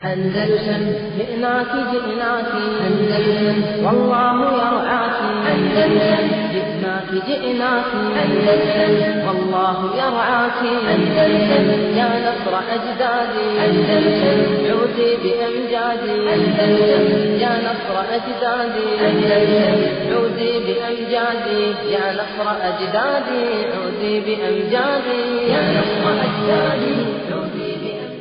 أندلسن جئناك جئناك أندلسن والله يرعاك أندلسن جئناك جئناك أندلسن والله يرعاك أندلسن يا نصر أجدادي أندلسن عودي بأمجادي أندلسن يا نصر أجدادي أندلسن عودي بأمجادي يا نصر أجدادي عودي بأمجادي يا نصر أجدادي عودي بأمجادي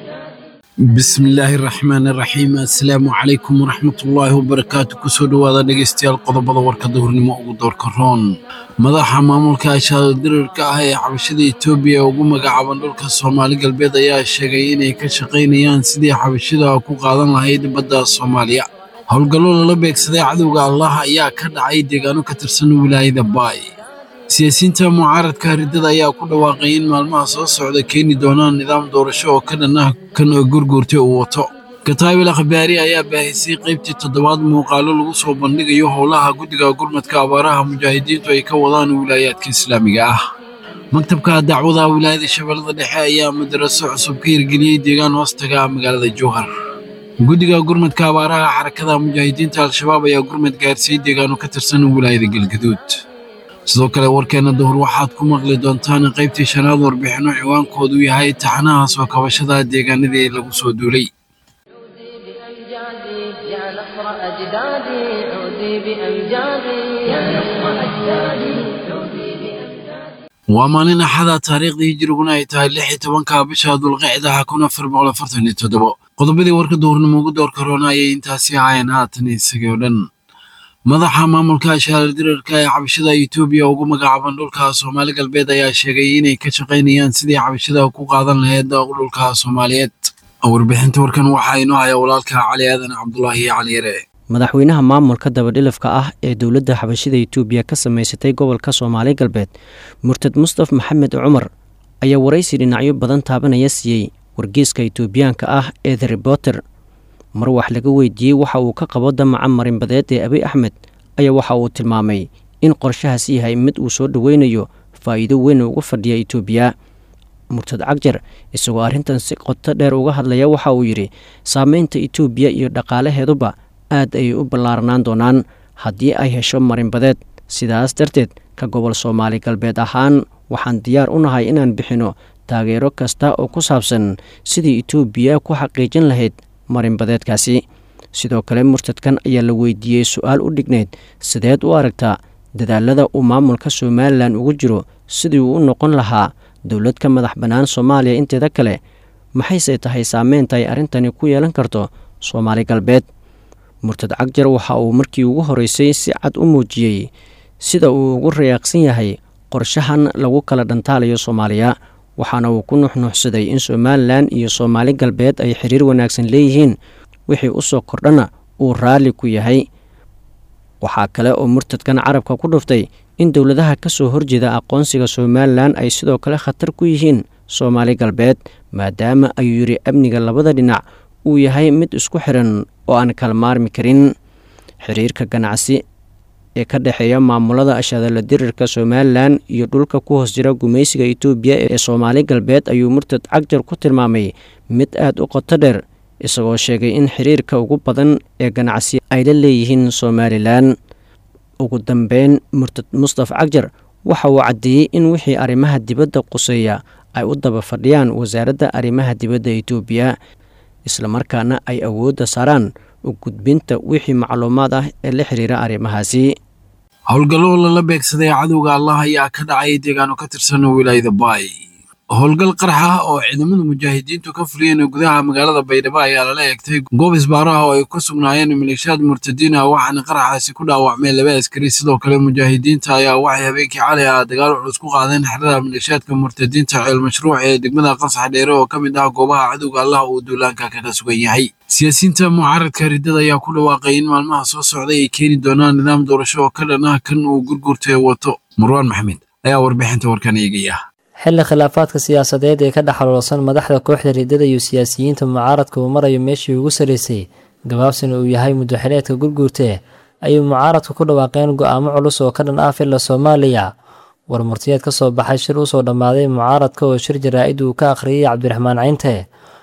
bismillaahi raxmaan raxiim assalaamu calaykum waraxmatullaahi wabarakaatu kusoo dhowaada dhegaystayaal qodobada warkada hurnimo ugu doorka roon madaxa maamulka ashaado dirirka ah ee xabashada etoobiya ee ugu magacaaban dhulka soomaali galbeed ayaa sheegay inay ka shaqaynayaan sidii xabashada ku qaadan lahayd badda soomaaliya howlgallo lala beegsaday cadowga allah ayaa ka dhacay deegaano ka tirsan wilaayada baay siyaasiyiinta mucaaradka riddada ayaa ku dhawaaqay in maalmaha soo socda keeni doonaan nidaam doorasho oo ka dhan ah kan gurguurtay uu wato kataabil akhbaari ayaa baahisay qaybtii toddobaad muuqaalo lagu soo bandhigayo howlaha guddiga gurmadka abaaraha mujaahidiintu ay ka wadaan wilaayaadka islaamiga ah maktabka dacwada wilaayada shabeellada dhexe ayaa madaraso cusub ka hirgeliyey deegaan hoostaga magaalada jowhar guddiga gurmadka abaaraha xarakada mujaahidiinta al-shabaab ayaa gurmad gaarsiiyey deegaano ka tirsan wilaayada galgaduud sidoo kale warkeenna duhur waxaad ku maqli doontaan qaybtii shanaad warbixinno ciwaankoodu yahay taxanaha soo kabashada deegaanadii lagu soo duulay عودي بأمجادي يا نصر أجدادي عودي بأمجادي يا نصر أجدادي عودي بأمجادي waa maalin axada taariikhdii hijiriguna ay tahay lix iyo tobanka bisha dulqicdaha kun afar boqol afartan iyo toddobo qodobadii warka duhurnimo ugu door karoona ayay intaasi ahaayeen haatan isagii oo dhan madaxa maamulka ashaarar dirarka ee xabashada etoobiya ugu magacaaban dhulka soomaali galbeed ayaa sheegay inay ka shaqaynayaan sidii xabashada ku qaadan lahayd dhulka soomaaliyeed warbixinta warkan waxaa inoo haya walaalka cali aadan cabdulaahi cali yare madaxweynaha maamulka dabadhilafka ah ee dowladda xabashida itoobiya ka samaysatay gobolka soomaali galbeed murtad mustaf maxamed cumar ayaa waraysi dhinacyo badan taabanaya siiyey wargeyska itoobiyaanka ah ee the reporter mar wax laga weydiiyey waxa uu ka qabo damaca marinbadeed ee abiy axmed ayaa waxa uu tilmaamay in qorshahaas yahay mid uu soo dhoweynayo faa'iido weyn ugu fadhiya itoobiya murtad cagjar isagoo arrintan si qoto dheer uga hadlaya waxa uu yidhi saameynta itoobiya iyo dhaqaalaheeduba aad ayay u ballaarnaan doonaan haddii ay hesho marinbadeed sidaas darteed ka gobol soomaali galbeed ahaan waxaan diyaar u nahay inaan bixinno taageero kasta oo ku saabsan sidii itoobiya ku xaqiijin lahayd marinbadeedkaasi sidoo kale murtadkan ayaa la weydiiyey su-aal u dhignayd sideed u aragtaa dadaalada uu maamulka somalilan ugu jiro sidii uu u noqon lahaa dowlad ka madax bannaan soomaaliya inteeda kale maxayse tahay saameynta ay arrintani ku yeelan karto soomaali galbeed murtad cagjar waxa uu markii ugu horeysay si cad u muujiyey sida uu ugu rayaaqsan yahay qorshahan lagu kala dhantaalayo soomaaliya waxaana uu ku nuxnuuxsaday in somalilan iyo soomaali galbeed ay xiriir wanaagsan leeyihiin wixii u soo kordhana uu raalli ku yahay waxaa kale oo murtadkan carabka ku dhuftay in dowladaha ka soo horjeeda aqoonsiga somalilan ay sidoo kale khatar ku yihiin soomaali galbeed maadaama ayuu yidhi amniga labada dhinac uu yahay mid isku xiran oo aan kala maarmi karin xiriirka ganacsi ee ka dhexeeya maamulada ashadala dirirka somalilan iyo dhulka ku hoos jira gumaysiga itoobiya ee soomaali galbeed ayuu murtad cagjar ku tilmaamay mid aada u qoto dheer isagoo sheegay in xiriirka ugu badan ee ganacsi ay la leeyihiin somalilan ugu dambeyn murtad mustaf cagjar waxa uu caddeeyey in wixii arrimaha dibadda quseeya ay u daba fadhiyaan wasaaradda arrimaha dibadda itoobiya islamarkaana ay awoodda saaraan u gudbinta wixii macluumaad ah ee la xiriira arrimahaasi howlgallo lala beegsaday cadowga allah ayaa ka dhacay deegaano ka tirsan wilaayada baay howlgal qarax ah oo ciidamada mujaahidiintu ka fuliyeen gudaha magaalada baydhabo ayaa lala eegtay goob isbaaraha oo ay ku sugnaayeen maleeshiyaad murtadiin ah waxaana qaraxaasi ku dhaawacmeen laba askari sidoo kale mujaahidiinta ayaa waxay habeenkii cali ah dagaal culus ku qaadeen xerada maleeshiyaadka murtadiinta ceel mashruuc ee degmada qasax dheere oo ka mid ah goobaha cadowga allah uu duulaanka kaga sugan yahay siyaasiyiinta mucaaradka riddada ayaa ku dhawaaqay in maalmaha soo socday ay keeni doonaan nidaam doorasho oo ka dhan ah kan uu gurgurtay wato marwaan maxamed ayaa warbixinta warkan eegaya xilli khilaafaadka siyaasadeed ee ka dhexaloolsan madaxda kooxda riddada iyo siyaasiyiinta mucaaradka uu marayo meeshii ugu sarreysay gabaabsina uu yahay muddaxileedka gurguurtee ayuu mucaaradku ku dhawaaqeen go'aamo culus oo ka dhan ah filla soomaaliya war murtiyeed ka soo baxay shir usoo dhammaaday mucaaradka oo shir jaraa'id uu ka akhriyey cabdiraxmaan cinte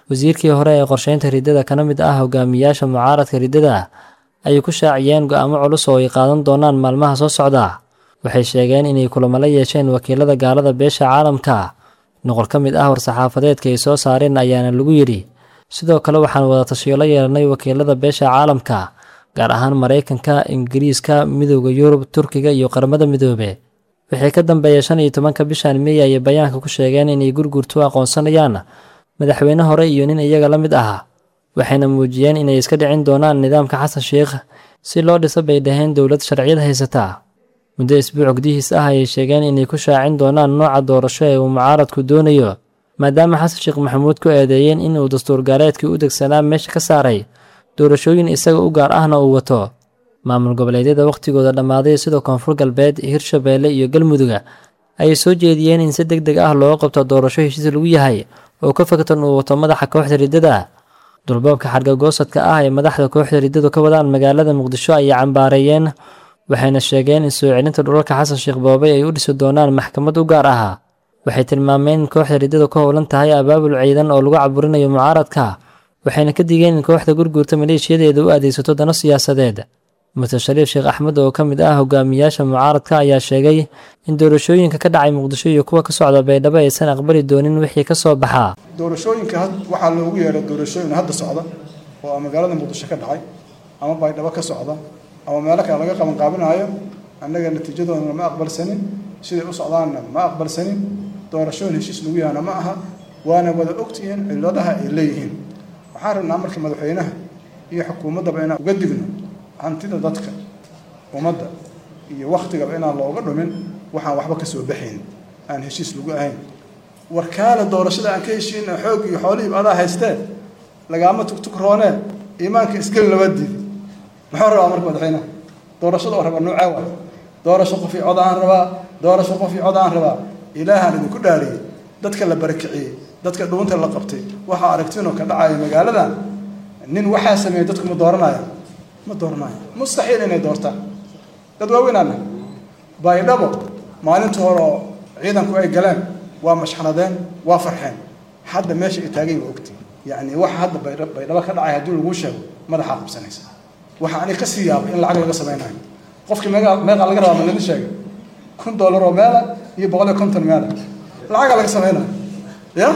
wasiirkii hore ee qorsheynta riddada kana mid ah hogaamiyaasha mucaaradka riddada ayay ku shaaciyeen go'aamo culus oo ay qaadan doonaan maalmaha soo socda waxay sheegeen inay kulamo la yeesheen wakiilada gaalada beesha caalamka noqol ka mid ah war-saxaafadeedka ay soo saareen ayaana lagu yidhi sidoo kale waxaan wada tashiyo la yeelanay wakiilada beesha caalamka gaar ahaan maraykanka ingiriiska midooda yurub turkiga iyo qaramada midoobe wixii ka dambeeya shan iyo tobanka bishan mey ayay bayaanka ku sheegeen inay gurgurtu aqoonsanayaan madaxweyne hore iyo nin iyaga la mid ah waxayna muujiyeen inay iska dhicin doonaan nidaamka xasan sheikh si loo dhiso bay dhaheen dowlad sharciyad haysata muddo isbuuc gudihiis ah ayay sheegeen inay ku shaacin doonaan nooca doorasho ee uu mucaaradku doonayo maadaama xasan sheekh maxamuud ku eedeeyeen inuu dastuur gaareedkii u degsanaa meesha ka saaray doorashooyin isaga u gaar ahna uu wato maamul goboleedyada wakhtigooda dhammaaday sida koonfur galbeed hirshabeelle iyo galmuduga ayay soo jeediyeen in si deg deg ah loo qabto doorasho heshiis lagu yahay oo ka faktan uu wato madaxa kooxda riddada dulboobka xargagoosadka ah ee madaxda kooxda riddadu ka wadaan magaalada muqdisho ayay cambaareeyeen waxayna sheegeen in soo celinta dhulalka xasan sheekh boobay ay u dhisi doonaan maxkamad u gaar ah waxay tilmaameen in kooxda riddadu ka howlan tahay abaabul ciidan oo lagu caburinayo mucaaradka waxayna ka digeen in kooxda gurguurta maleeshiyadeeda u adeegsato dano siyaasadeed murtad shariif sheekh axmed oo ka mid ah hogaamiyaasha mucaaradka ayaa sheegay in doorashooyinka ka dhacay muqdisho iyo kuwa ka socda baydhabo aysan aqbali doonin wixii ka soo baxaa doorashooyinka waxaa loogu yeeray doorashooyin hadda socda oo magaalada muqdisho ka dhacay ama baydhabo ka socda ama meelo kale laga qaban qaabinayo annaga natiijadoodana ma aqbalsanin siday u socdaanna ma aqbalsanin doorashooyin heshiis lagu yahana ma aha waana wada ogtihiin cilladaha ay leeyihiin waxaan rabnaa marka madaxweynaha iyo xukuumaddaba inaan uga digno hantida dadka ummadda iyo wakhtigaba inaan looga dhumin waxaan waxba ka soo baxayn aan heshiis lagu ahayn warkaale doorashada aan ka heshiina xoog iyo xoolihiiba adaa haystee lagaama tugtug roonee iimaanka isgeli laba diid muxuu rabaa marka madaxweynaha doorashada oo rabaa nuucee waa doorasho qof io cod aan rabaa doorasho qof io cod aan rabaa ilaahaan idinku dhaariyey dadka la barakiciyey dadka dhuunta la qabtay waxaa aragtinoo ka dhacaya magaaladan nin waxaa sameeyey dadku ma dooranaya ma dooranaya mustaxiil inay doortaan dad waaweynaana baydhabo maalinta hore oo ciidanku ay galeen waa mashxanadeen waa farxeen hadda meesha ay taagay waa ogti yacni waxa hadda baydhabo ka dhacay haddii laguu sheego madaxaa qabsanaysa waxa ani ka sii yaabay in lacag laga samaynayo qofkii meeqa meeqa laga rabaa ma laga sheegay kun dollar oo meela iyo boqol iyo konton meela lacagaa laga samaynayo ya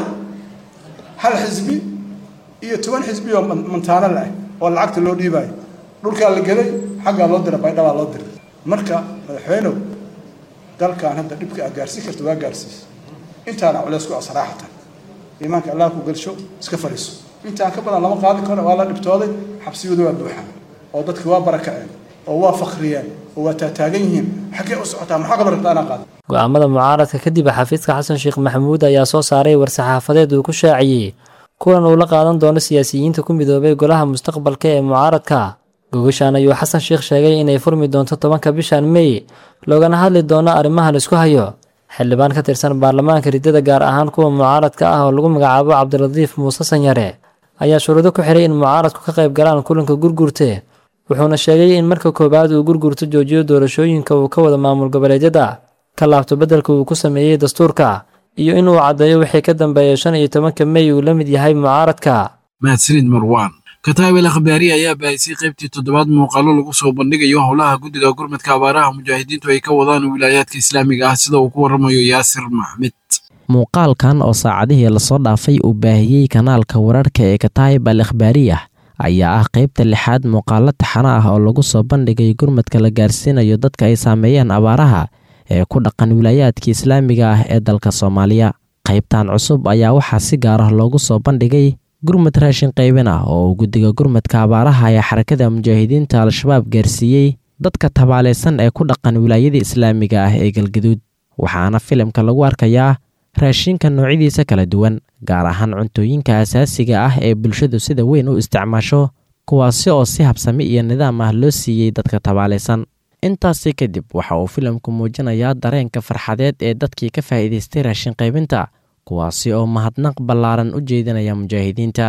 hal xisbi iyo toban xisbi oo mantaano la-ah oo lacagta loo dhiibayo dhulkaa la gelay xaggaa loo dira baydhabaa loo diray marka madaxweynow dalkan hadda dhibka aa gaarsiin karta waa gaarsiis intaana culeys ku asraaxatan iimaanka allah ku gelsho iska fadhiiso intaan ka badan lama qaadi karo waa la dhibtooday xabsiyadu waa buuxaan oo dadki waa barakaceen oo waa fakriyeen oo waa taataagan yihiin xaggee u socotaa maxaa kaloo rabtaa inaan qaado go-aamada mucaaradka kadib xafiiska xasan sheekh maxamuud ayaa soo saaray war-saxaafadeed uu ku shaaciyey kulan uu la qaadan doono siyaasiyiinta ku midoobay golaha mustaqbalka ee mucaaradka gogashaan ayuu xasan sheekh sheegay inay furmi doonto tobanka bishan mey loogana hadli doono arrimaha laisku hayo xildhibaan ka tirsan baarlamaanka riddada gaar ahaan kuwa mucaaradka ah oo lagu magacaabo cabdiradiif muuse sanyare ayaa shuruudo ku xiray in mucaaradku ka qayb galaan kulanka gurgurte wuxuuna sheegay in marka koowaad uu gurgurto joojiyo doorashooyinka uu ka wada maamul goboleedyada ka laabto beddelka uu ku sameeyey dastuurka iyo inuu caddeeyo wixii ka dambeeya shan iyo tobanka mey uu la mid yahay mucaaradka mahadsanid marwaan kataabel akhbaari ayaa baahisay qaybtii toddobaad muuqaalo lagu soo bandhigayo howlaha guddiga gurmadka abaaraha mujaahidiintu ay ka wadaan wilaayaadka islaamiga ah sida uu ku warramayo yaasir maxmed muuqaalkan oo saacadihii lasoo dhaafay uu baahiyey kanaalka wararka ee kataayib al akhbaariyah ayaa ah qaybta lixaad muuqaalo taxano ah oo lagu soo bandhigay gurmadka la gaarsiinayo dadka ay saameeyeen abaaraha ee ku dhaqan wilaayaadka islaamiga ah ee dalka soomaaliya qaybtan cusub ayaa waxaa si gaar ah loogu soo bandhigay gurmad raashin qaybin ah oo uu guddiga gurmadka abaaraha ee xarakada mujaahidiinta al-shabaab gaarsiiyey dadka tabaalaysan ee ku dhaqan wilaayada islaamiga ah ee galgaduud waxaana filimka lagu arkayaa raashinka noocyadiisa kala duwan gaar ahaan cuntooyinka asaasiga ah ee bulshadu sida weyn u isticmaasho kuwaasi oo si habsami iyo nidaam ah loo siiyey dadka tabaalaysan intaasi kadib waxa uu filimku muujinayaa dareenka farxadeed ee dadkii ka faa'iidaystay raashin qaybinta kuwaasi oo mahadnaq ballaaran u jeedinaya mujaahidiinta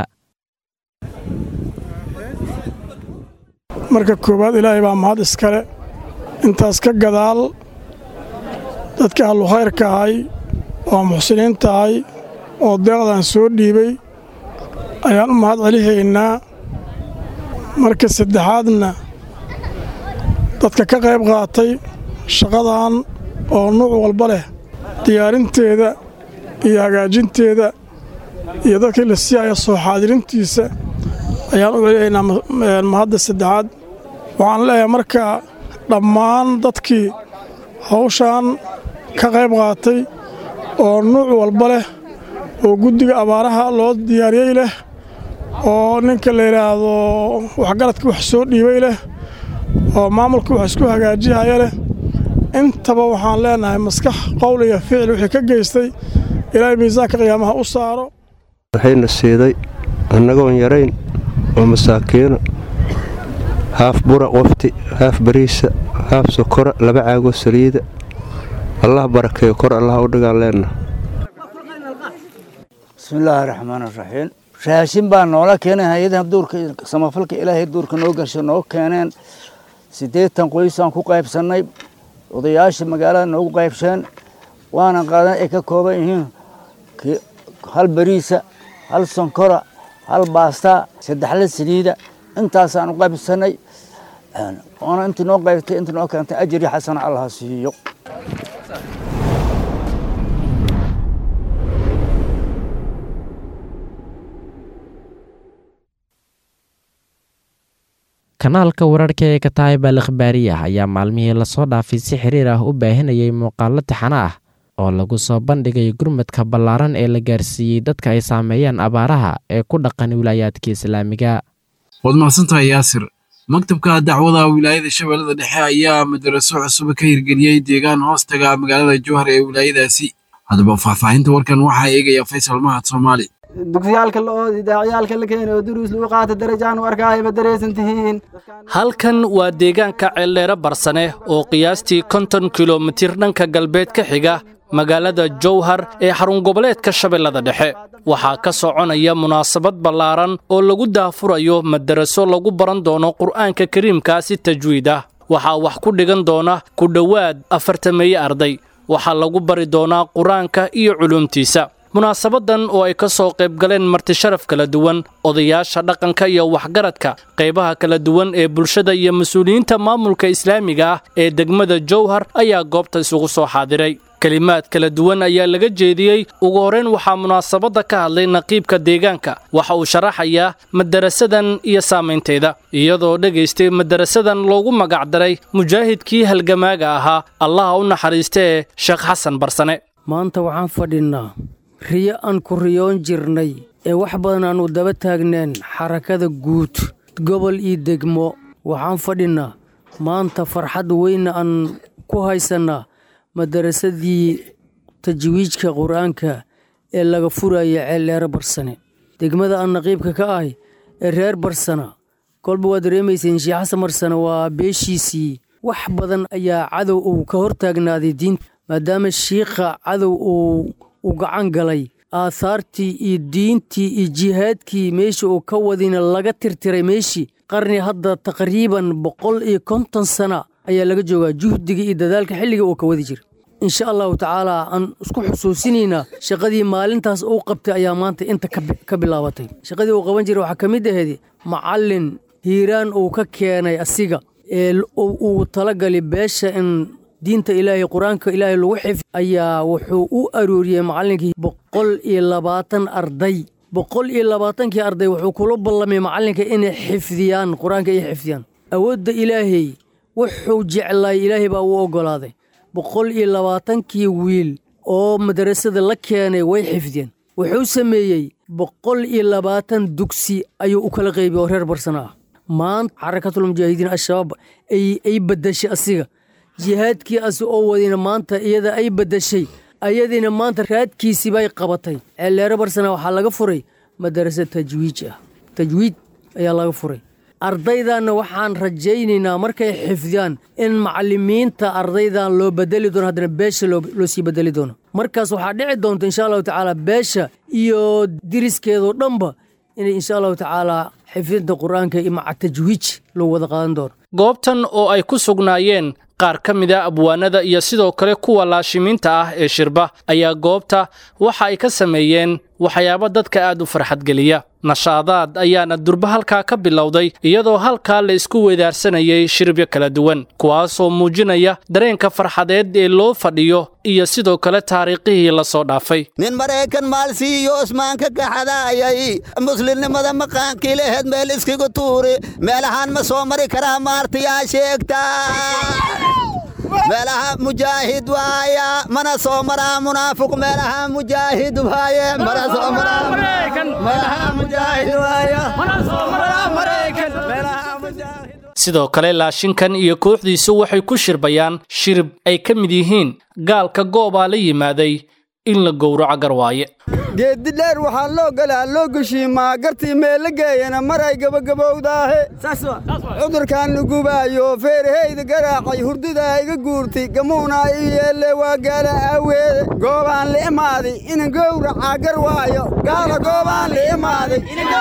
marka koowaad ilaahay baa mahad iskale intaas ka gadaal dadka ahlu khayrka ahay oo muxsiniinta ahay oo deeqdan soo dhiibay ayaan u mahad celihaynaa marka saddexaadna dadka ka qayb qaatay shaqadan oo nuuc walba leh diyaarinteeda iyo hagaajinteeda iyo dadkii la siiyaya soo xaadirintiisa ayaan u celihaynaa mahadda saddexaad waxaan leeyahay marka dhammaan dadkii hawshan ka qayb qaatay oo nuuc walba leh oo guddiga abaaraha loo diyaariyey leh oo ninka la yidhaahdo waxgaradkii wax soo dhiibay leh oo maamulkii wax isku hagaajihaya leh intaba waxaan leenahay maskax qowl iyo ficil wixii ka geystay ilaahay miisaanka qiyaamaha u saaro waxayna siiday annagoon yarayn oo masaakiino haaf bura qofti haaf bariisa haaf sokora laba caagoo saliida allah barakeeyo kor allah u dhigaan leenna bismillaahi raxmaani raxiim raashin baa noola keenay hay-adaha duurka samafalka ilaahay duurka noo gasho noo keeneen siddeetan qoysaan ku qaybsannay odayaasha magaalada noogu qaybsheen waana qaadan ay ka kooban yihiin hal bariisa hal sonkora hal baastaa saddexla saliida intaasaan u qaybsannay oona intii noo qaybtay intii noo keentay ajri xasana allah siiyo kanaalka wararka ee kataayib al ikhbaariyah ayaa maalmihii lasoo dhaafay si xiriir ah u baahinayay muuqaallo taxano ah oo lagu soo bandhigay gurmadka ballaaran ee la gaarsiiyey dadka ay saameeyeen abaaraha ee ku dhaqan wilaayaadka islaamiga waad mahadsantahay yaasir maktabka dacwada wilaayada shabeellada dhexe ayaa madaraso cusub ka hirgeliyey deegaan hoostaga magaalada jowhar ee wilaayadaasi haddaba faahfaahinta warkan waxaa eegaya faysal mahad soomaali dugsiyaalka la oodi daacyaalka la keenay oo duruus lagu qaata darajaan u arkaaya ma daraysan tihiin halkan waa deegaanka ceeldheere barsane oo qiyaastii konton kilomitir dhanka galbeed ka xiga magaalada jowhar ee xarun goboleedka shabeellada dhexe waxaa ka soconaya munaasabad ballaaran oo lagu daafurayo madaraso lagu baran doono qur'aanka kariimkaa si tajwiid ah waxaa wax ku dhigan doona ku dhowaad afartameeye arday waxaa lagu bari doonaa qur-aanka iyo culuumtiisa munaasabadan oo ay ka soo qayb galeen martisharaf kala duwan odayaasha dhaqanka iyo waxgaradka qaybaha kala duwan ee bulshada iyo mas-uuliyiinta maamulka islaamiga ah ee degmada jowhar ayaa goobta isugu soo xaadiray kelimaad kala duwan ayaa laga jeediyey ugu horrayn waxaa munaasabadda ka hadlay naqiibka deegaanka waxa uu sharaxayaa madarasadan iyo saamaynteeda iyadoo dhegaystay madarasadan loogu magacdaray mujaahidkii halgamaaga ahaa allaha u naxariistee sheekh xasan barsane maanta waxaan fadhinnaa riyo aan ku riyoon jirnay ee wax badan aannu daba taagneen xarakada guud gobol iyo degmo waxaan fadhinnaa maanta farxad weyna aan ku haysannaa madarasadii tajwiijka qur-aanka ee laga furaya ceeldheere barsane degmada aan naqiibka ka ahay ee reer barsana kolba waa dareemayseen sheekh xasan barsane waa beeshiisii wax badan ayaa cadow uu ka hortaagnaaday diinta maadaama shiikha cadow uu u gacan galay aahaartii iyo diintii iyo jihaadkii meeshii uu ka wadina laga tirtiray meeshii qarni hadda taqriiban boqol iyo konton sana ayaa laga joogaa juhdiga iyo dadaalka xilliga uu ka wadi jira insha allahu tacaalaa aan isku xusuusinaynaa shaqadii maalintaas uu qabtay ayaa maanta inta ka bilaabatay shaqadii uu qaban jiray waxaa ka mid ahayd macallin hiiraan uu ka keenay asiga ee uu talagali beesha in diinta ilaahay qur-aanka ilaahay lagu xifd ayaa wuxuu u arooriyey macallinkii boqol iyo labaatan arday boqol iyo labaatankii arday wuxuu kula ballamay macallinka inay xifdiyaan qur-aanka ay xifdiyaan awoodda ilaahay wuxuu jeclaay ilaahay baa uu oggolaaday boqol iyo labaatankii wiil oo madarasada la keenay way xifdiyeen wuxuu sameeyey boqol iyo labaatan dugsi ayuu u kala qaybiyey oo reer barsana ah maanta xarakatulmujaahidiin al-shabaab ay baddashay asiga jihaadkii asi oo wadina maanta iyada ay baddashay ayadiina maanta raadkiisii bay qabatay ceelleere barsana waxaa laga furay madarasa tajwiij ah tajwiid ayaa laga furay ardaydanna waxaan rajaynaynaa markay xifdiyaan in macallimiinta ardaydan loo bedeli doono haddana beesha loo sii bedeli doono markaas waxaa dhici doonta insha allahu tacaala beesha iyo diriskeedoo dhanba inay insha allahu tacaala xifdinta qur-aanka iyo maca tajwiij loo wada qaadan doono goobtan oo ay ku sugnaayeen qaar ka mida abwaanada iyo sidoo kale kuwa laashimiinta ah ee shirba ayaa goobta waxa ay ka sameeyeen waxyaabo dadka aad u farxadgeliya nashaadaad ayaana durba halkaa ka bilowday iyadoo halkaa la isku weedaarsanayay shiribyo kala duwan kuwaasoo muujinaya dareenka farxadeed ee loo fadhiyo iyo sidoo kale taariikhihii la soo dhaafay nin maraykan maalsiiyo osmaanka gaxadaayay muslimnimada maqaankii laheed meel iskigu tuuri meelahaan ma soo mari karaa maartayaa sheegta meelaha mujaahid waaya mana soo maraa munaafiq meelaha mujaahid waaye mana soo maraa meelaha mujaahid waaya mana soo maraa maraykan meelaha mujaahid sidoo kale laashinkan iyo kooxdiisu waxay ku shirbayaan shirib ay ka mid yihiin gaalka goobaa la yimaaday in la gowraco garwaaye geeddi dheer waxaa loo galaa loo geshiimaa gartii meella geeyana maray gabagabowdaahe cudurkaan nugubaayo feeraheyda garaacay hurdada iga guurtay gamuunaa ii yeelle waa gaala aaweede goobaan la imaaday inan gowracaa garwaayo gaala goobaan la imaaday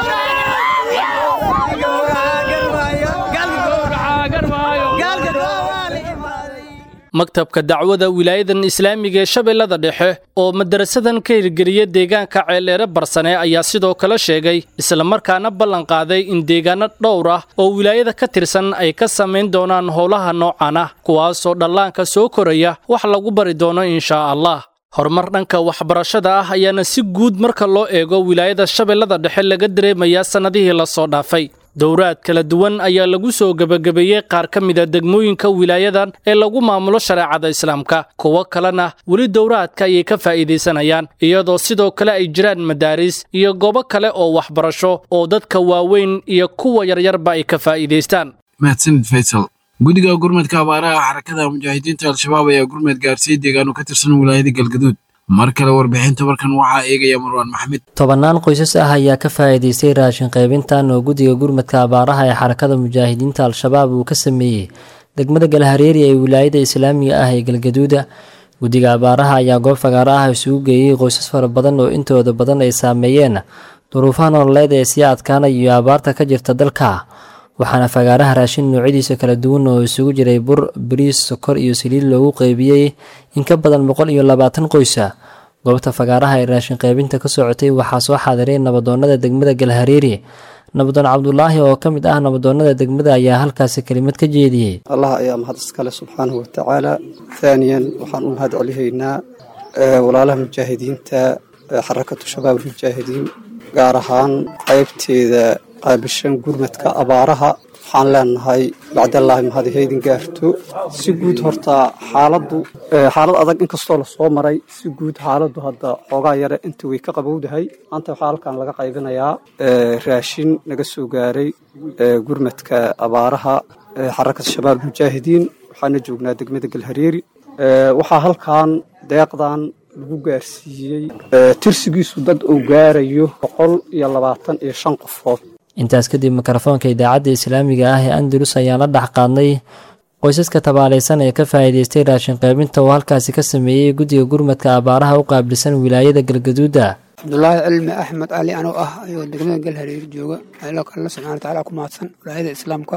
maktabka dacwada wilaayadan islaamiga ee shabeellada dhexe oo madarasadan ka hirgeliya deegaanka ceeldheere barsane ayaa sidoo kale sheegay islamarkaana ballan qaaday in deegaano dhowr ah oo wilaayada ka tirsan ay ka samayn doonaan howlaha noocan ah kuwaasoo dhallaanka soo koraya wax lagu bari doono inshaa allah horumar dhanka waxbarashada ah ayaana si guud marka loo eego wilaayada shabeellada dhexe laga dareemayaa sannadihii la soo dhaafay dowraad kala duwan ayaa lagu soo gebagabeeyey qaar ka mida degmooyinka wilaayadan ee lagu maamulo shareecada islaamka kuwo kalena weli dowraadka ayay ka faa'iidaysanayaan iyadoo sidoo kale ay jiraan madaaris iyo goobo kale oo waxbarasho oo dadka waaweyn iyo kuwa yaryarba ay ka faa'iidaystaan mahadsanid faysal guddiga gurmadka abaaraha xarakada mujaahidiinta al-shabaab ayaa gurmad gaarsiiyey deegaano ka tirsan wilaayada galgaduud mar kale warbixinta warkan waxaa eegaya marwaan maxamed tobannaan qoysas ah ayaa ka faa'iidaystay raashin qaybintan oo guddiga gurmadka abaaraha ee xarakada mujaahidiinta al-shabaab uu ka sameeyey degmada galhareeri ee wilaayada islaamiga ah ee galgaduuda guddiga abaaraha ayaa goob fagaaro ah isugu geeyey qoysas fara badan oo intooda badan ay saameeyeen duruufaha nololeed ee sii adkaanaya iyo abaarta ka jirta dalka waxaana fagaaraha raashin noocyadiisa kala duwan oo isugu jiray bur bariis sokor iyo saliid loogu qeybiyey in ka badan boqol iyo labaatan qoysa goobta fagaaraha ee raashin qaybinta ka socotay waxaa soo xaadiray nabadoonnada degmada galhareeri nabadoon cabdulaahi oo ka mid ah nabadoonnada degmada ayaa halkaasi kelimad ka jeediyey allah ayaa mahad iskale subxaanahu watacaala haaniyan waxaan u mahad celihaynaa walaalaha mujaahidiinta xarakatu shabaab almujaahidiin gaar ahaan qaybteeda qaabishan gurmadka abaaraha waxaan leenahay bacdallaahi mahad haydin gaarto si guud horta xaaladdu xaalad adag inkastoo lasoo maray si guud xaaladdu hadda xoogaa yare inta way ka qabowdahay maanta waxaa halkan laga qaybinayaa raashin naga soo gaaray gurmadka abaaraha xarakada shabaab mujaahidiin waxaana joognaa degmada galhareeri waxaa halkan deeqdan lagu gaarsiiyey tirsigiisu dad uu gaarayo boqol iyo labaatan iyo shan qofood intaas kadib mikrofoonka idaacadda islaamiga ah ee andalus ayaan la dhex qaadnay qoysaska tabaalaysan ee ka faa'iidaystay raashin qaybinta oo halkaasi ka sameeyey guddiga gurmadka abaaraha u qaabilsan wilaayada galgaduuda cabdulaahi cilmi axmed cali anoo ah ayuu degmada galhareer jooga allo kale subxana watacaala ku mahadsan wilaayada islaamka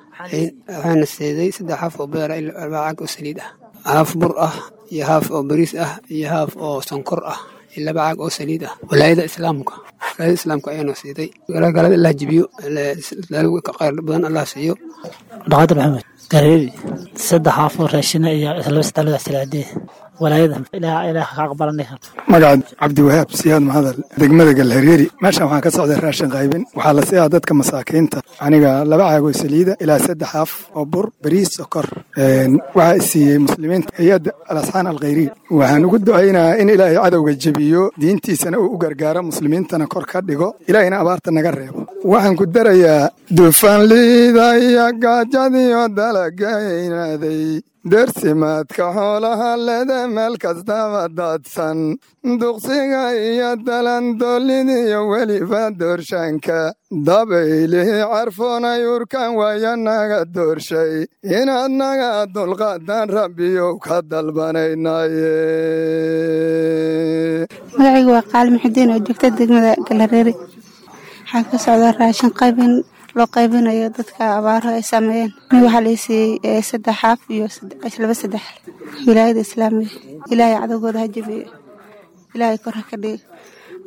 waxaana seeday saddex haaf oo beera iyo arbaa cag oo saliid ah haaf bur ah iyo haaf oo bariis ah iyo haaf oo sonkor ah iyo laba caag oo saliid ah walaayada islaamka walaayada islaamka ayaana siiday galada allah jibiyo khayr badan allah siiyo dhaqaadir maxamed gareeri saddex haaf oo raashina iyo laba saddex salaadee walaayada ilaah ilaah ka aqbalanay magaca cabdiwahaab siyaad mahadal degmada galhareeri meeshan waxaan ka socday raashin qaybin waxaa la siiyaa dadka masaakiinta aniga laba caagoo saliida ilaa saddex af oo bur bariis sokor waxaa isiiyey muslimiinta hay-adda alasxaan alkhayriya waxaan ugu ducaynayaa in ilaahay cadowga jebiyo diintiisana uu u gargaaro muslimiintana kor ka dhigo ilaahayna abaarta naga reebo waxaan ku darayaa dufanliida iyo gaajadiyo dalagaynaaday dersimaadka xoolaha leda meel kastaba daadsan duqsiga iyo dalandoolidiyo weliba doorshaanka dabaylihi carfoonay urkan waayo naga doorshay inaad naga dulqaadan rabbiyow ka dalbanaynaye magacaygu waa qaali muxudiin oo joogta degmada galareeri waxaa ka socda raashin qaybin loo qaybinayo dadka abaaraha ay saameeyeen nig waxaa la siiyey saddex xaaf iyo laba saddex wilaayada islaamiga ilaahay cadowgooda ha jabiyo ilaahay kor ha ka dhigo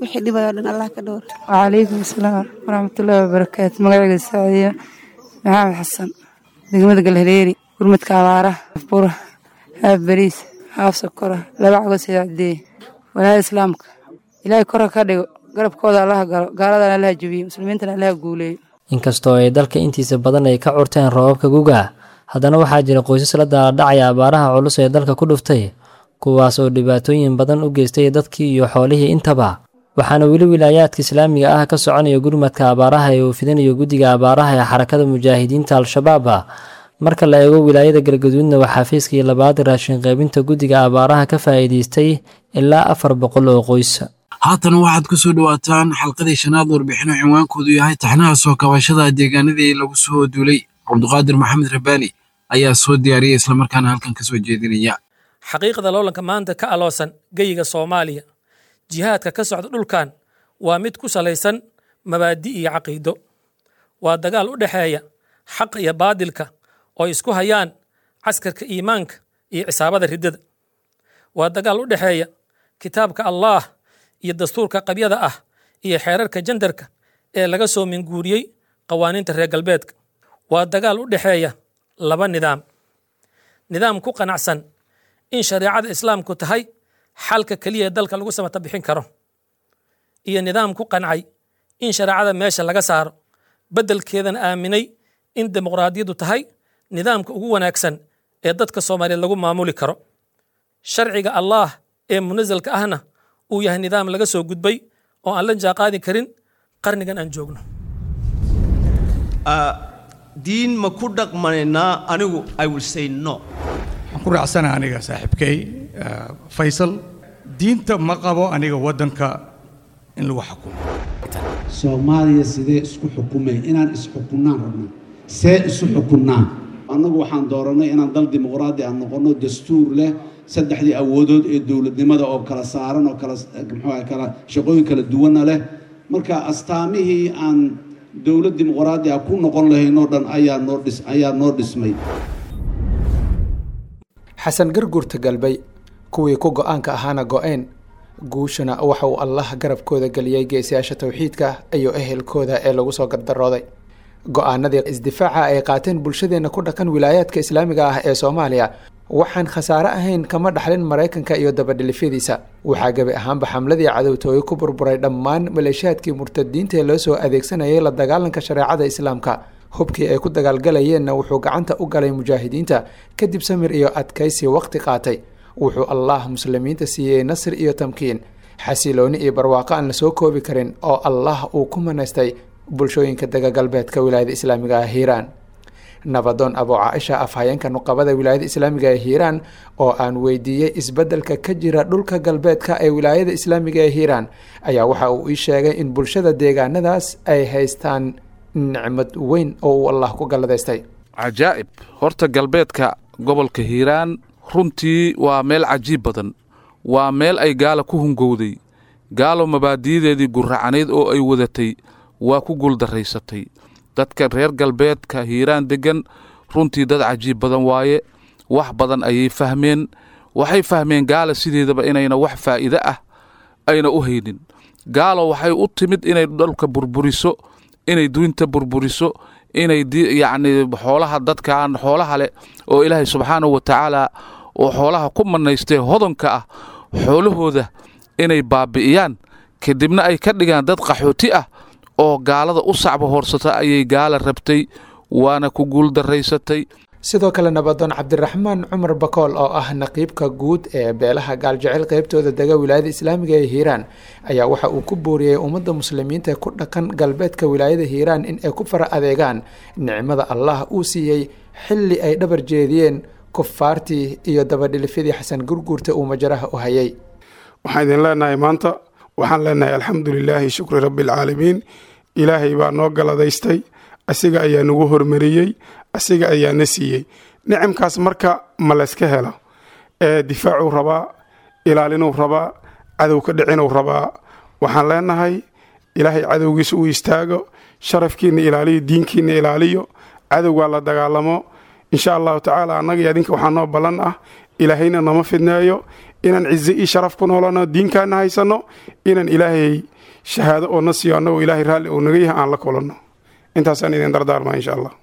wixii dhibayo dhan allah ka dhowr wacalaykum asalaam waraxmatullaahi wabarakaatu magacayga saciiya maxamed xasan degmada galhareeri gurmadka abaaraha bura haaf bariis haaf sokora laba cago saacdee walaada islaamka ilaahay kora ka dhigo garabkooda allaha galo gaaladana allaha jebiyo muslimiintana allaha guuleeyo inkastoo ay dalka intiisa badan ay ka curteen roobabka guga haddana waxaa jira qoysas la daaladhacaya abaaraha culus ee dalka ku dhuftay kuwaas oo dhibaatooyin badan u geystay dadkii iyo xoolihii intaba waxaana weli wilaayaadka islaamiga ah ka soconaya gurmadka abaaraha ee uu fidinayo guddiga abaaraha ee xarakada mujaahidiinta al-shabaab marka la eego wilaayada galgaduudna waxaa fiiskii labaad raashin qaybinta guddiga abaaraha ka faa'iidaystay ilaa afar boqol oo qoys haatan waxaad ku soo dhowaataan xalqadii shanaad warbixino cinwaankoodu yahay taxnaha soo kabashada deegaanadii lagu soo duulay cabduqaadir maxamed rabaani ayaa soo diyaariyay islamarkaana halkan ka soo jeedinaya xaqiiqda loolanka maanta ka aloosan geyiga soomaaliya jihaadka ka socda dhulkan waa mid ku salaysan mabaadi iyo caqiido waa dagaal u dhexeeya xaqa iyo baadilka oo isku hayaan caskarka iimaanka iyo cisaabada riddada waa dagaal u dhexeeya kitaabka allaah iyo dastuurka qabyada ah iyo xeerarka jandarka ee laga soo minguuriyey qawaaniinta reer galbeedka waa dagaal u dhexeeya laba nidaam nidaam ku qanacsan in shareecada islaamku tahay xalka keliya ee dalka lagu samata bixin karo iyo nidaam ku qancay in shareecada meesha laga saaro beddelkeedana aaminay in dimuqraadiyaddu tahay nidaamka ugu wanaagsan ee dadka soomaaliyeed lagu maamuli karo sharciga allaah ee munasalka ahna uu yahay nidaam laga soo gudbay oo aan la jaaqaadi karin qarnigan aan joogno diin ma ku dhaqmanaynaa anigu i will say no waxaan ku raacsana aniga saaxiibkay faysal diinta ma qabo aniga waddanka in lagu xukumo soomaaliya sidee isku xukumay inaan isxukunnaan rabno see isu xukunnaan annagu waxaan dooranay inaan dal dimuqraadi aan noqonno dastuur leh saddexdii awoodood ee dowladnimada oo kala saaran oo kala muxuu kala shaqooyin kala duwanna leh marka astaamihii aan dowlad dimuqraadi ah ku noqon lahaynoo dhan ayaa noo dhis ayaa noo dhismay xasan garguurta galbay kuwii ku go-aanka ahaana go-een guushana waxa uu allah garabkooda geliyey geesiyaasha towxiidka iyo ehelkooda ee lagu soo gardarooday go-aanadii isdifaaca ay qaateen bulshadeenna ku dhaqan wilaayaadka islaamiga ah ee soomaaliya waxaan khasaare ahayn kama dhaxlin maraykanka iyo dabadhilifyadiisa waxaa gebi ahaanba xamladii cadowtooye ku burburay dhammaan maleeshiyaadkii murtadiinta ee loo soo adeegsanayay la dagaalanka shareecada islaamka hubkii ay ku dagaalgalayeenna wuxuu gacanta u galay mujaahidiinta kadib samir iyo adkaysi waqti qaatay wuxuu allah muslimiinta siiyey nasri iyo tamkiin xasilooni iyo barwaaqo aan la soo koobi karin oo allah uu ku manaystay bulshooyinka dega galbeedka wilaayada islaamiga ah hiiraan nabadoon abuu caaisha afhayeenka nuqabada wilaayada islaamiga ee hiiraan oo aan weydiiyey isbeddelka ka jira dhulka galbeedka ee wilaayada islaamiga ee hiiraan ayaa waxa uu ii sheegay in bulshada deegaanadaas ay haystaan nicmad weyn oo uu allah ku galladaystay cajaa'ib horta galbeedka gobolka hiiraan runtii waa meel cajiib badan waa meel ay gaala ku hungowday gaalo mabaadiyadeedii gurracanayd oo ay wadatay waa ku guuldarraysatay dadka reer galbeedka hiiraan deggan runtii dad cajiib badan waaye wax badan ayay fahmeen waxay fahmeen gaala sideedaba inayna wax faa'iide ah ayna u haynin gaalo waxay u timid inay dhulka burburiso inay duinta burburiso inay yacni xoolaha dadkan xoolaha leh oo ilaahay subxaanahu wa tacaala oo xoolaha ku manaystee hodonka ah xoolahooda inay baabi'iyaan kadibna ay ka dhigaan dad qaxooti ah oo gaalada u sacba hoorsata ayay gaala rabtay waana ku guuldarraysatay sidoo kale nabadoon cabdiraxmaan cumar bakool oo ah naqiibka guud ee beelaha gaaljecel qaybtooda dega wilaayada islaamiga ee hiiraan ayaa waxa uu ku booriyey ummadda muslimiinta ku dhaqan galbeedka wilaayada hiiraan in ay ku fara adeegaan nicmada allah uu siiyey xilli ay dhabar jeediyeen kufaartii iyo dabadhilifyadii xasan gurguurta uu majaraha u hayay waxaan idin leenahay maanta waxaan leenahay alxamdu lilaahi shukri rabbi alcaalamiin ilaahay baa noo galadaystay asiga ayaa nagu hormariyey asiga ayaa na siiyey nicamkaas marka ma layska helo ee difaacuu rabaa ilaalinuu rabaa cadow ka dhicinuu rabaa waxaan leenahay ilaahay cadowgiisa uu istaago sharafkiina ilaaliyo diinkiina ilaaliyo cadowgaa la dagaalamo insha allahu tacaala annaga adinka waxaa noo ballan ah ilaahayna nama fidneeyo inaan cize io sharaf ku noolano diinkaana haysano inaan ilaahay shahaado oo na siiyo annagoo ilaahay raalli oo naga yahay aan la kulanno intaasaan idin dardaarmaa insha allah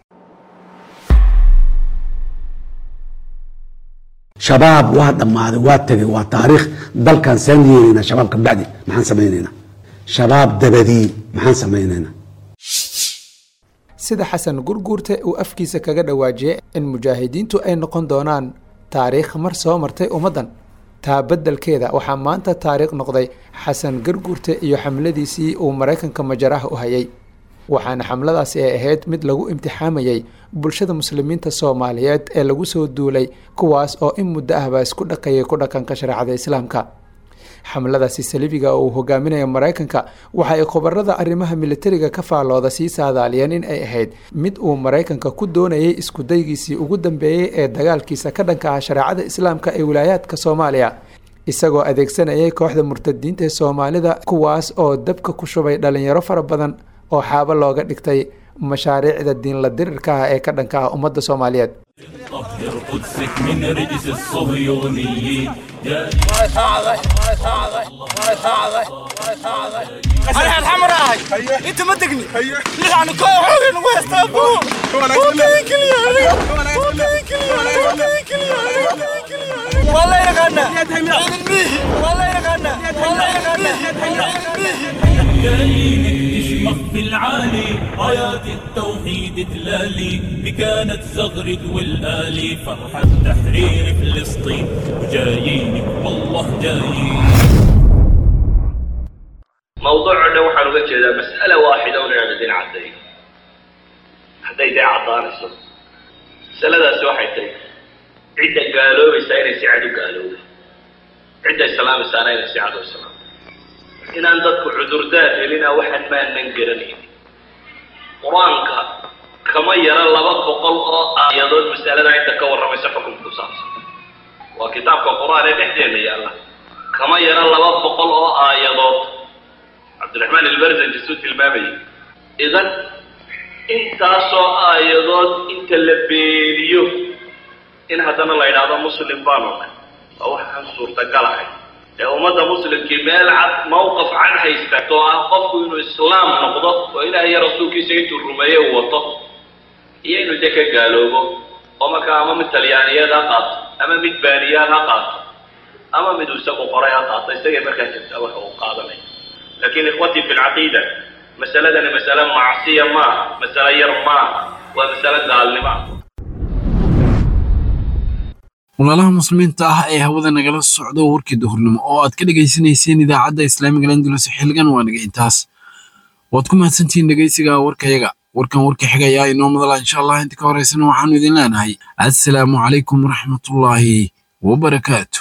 shabaab waa dhammaaday waa tegay waa taariikh dalkan saan yeelaynaa shabaab kabacdi maxaan samaynaynaa shabaab dabadii maxaan samaynaynaa sida xasan gurguurte uu afkiisa kaga dhawaajiyey in mujaahidiintu ay noqon doonaan taariikh mar soo martay ummaddan taa beddelkeeda waxaa maanta taariikh noqday xasan garguurte iyo xamladiisii uu maraykanka majaraha u hayay waxaana xamladaasi ay ahayd mid lagu imtixaamayay bulshada muslimiinta soomaaliyeed ee lagu soo duulay kuwaas oo in muddo ahbaa isku dhaqayay ku dhaqanka shareecada islaamka xamladaasi salibiga oo uu hogaaminaya maraykanka waxa ay khubarada arrimaha militariga ka faallooda sii saadaaliyeen in ay ahayd mid uu maraykanka ku doonayay iskudaygiisii ugu dambeeyey ee dagaalkiisa ka dhanka ah shareecada islaamka ee wilaayaadka soomaaliya isagoo adeegsanayay kooxda murtadiinta ee soomaalida kuwaas oo dabka ku shubay dhalinyaro fara badan oo xaabo looga dhigtay mashaariicda diinla dirirka ah ee ka dhanka ah ummadda soomaaliyeed طهر قدسك من رجس الصهيونيين انا الحمراء انت ما تقني نحن كوحين ويستابو وكيك لي والله يا غنى والله يا غنى والله يا غنى جايينك تشمخ في العالي رايات التوحيد تلالي بكانت زغرد والآلي فرحة تحرير فلسطين وجايينك والله جايين موضوعنا waxaan uga jeedaa mas'ala waaxida un inaan idin caddayn hadday dee caddaanayso masaladaasi waxay tahay cidda gaaloobaysaa inay si cad u gaalowda cidda islaamaysaana inay si cad u islaamto inaan dadku cudurdaar helina waxaan maanan garanayn qur-aanka kama yara laba boqol oo aayadood masalada inta ka warramaysa xukunka ku saabsan waa kitaabka qur-aan ee dhexdeena yaalla kama yara laba boqol oo aayadood cabdiraxmaan ilbarzanji suu tilmaamayay idan intaasoo aayadood inta la beeniyo in haddana la yidhaahdo muslim baanu nahay waa waxaan suurtagalahay ee ummadda muslimkii meel cad mawqaf cad haysta oo ah qofku inuu islaam noqdo oo ilaah iyo rasuulkiisa intuu rumeeye uu wato iyo inuu de ka gaaloobo oo markaa ama mid talyaaniyeed ha qaato ama mid baaniyaad ha qaato ama mid uu isagu qoray ha qaato isagay markaa jirta waxa uu qaadanaya laakiin ikhwatii fi lcaqiida masaladani masale macsiya maaha masale yar maaha waa masale gaalnimo ah walaalaha muslimiinta ah ee hawada nagala socdo warkii duhurnimo oo aad ka dhegaysanayseen idaacadda islaamiga landulus xilligan waa naga intaas waad ku mahadsantihiin dhegaysiga warkayaga warkan warka xigayaa inoo madala insha allah inta ka horeysana waxaanu idin leenahay assalaamu calaykum waraxmatullaahi wabarakaatu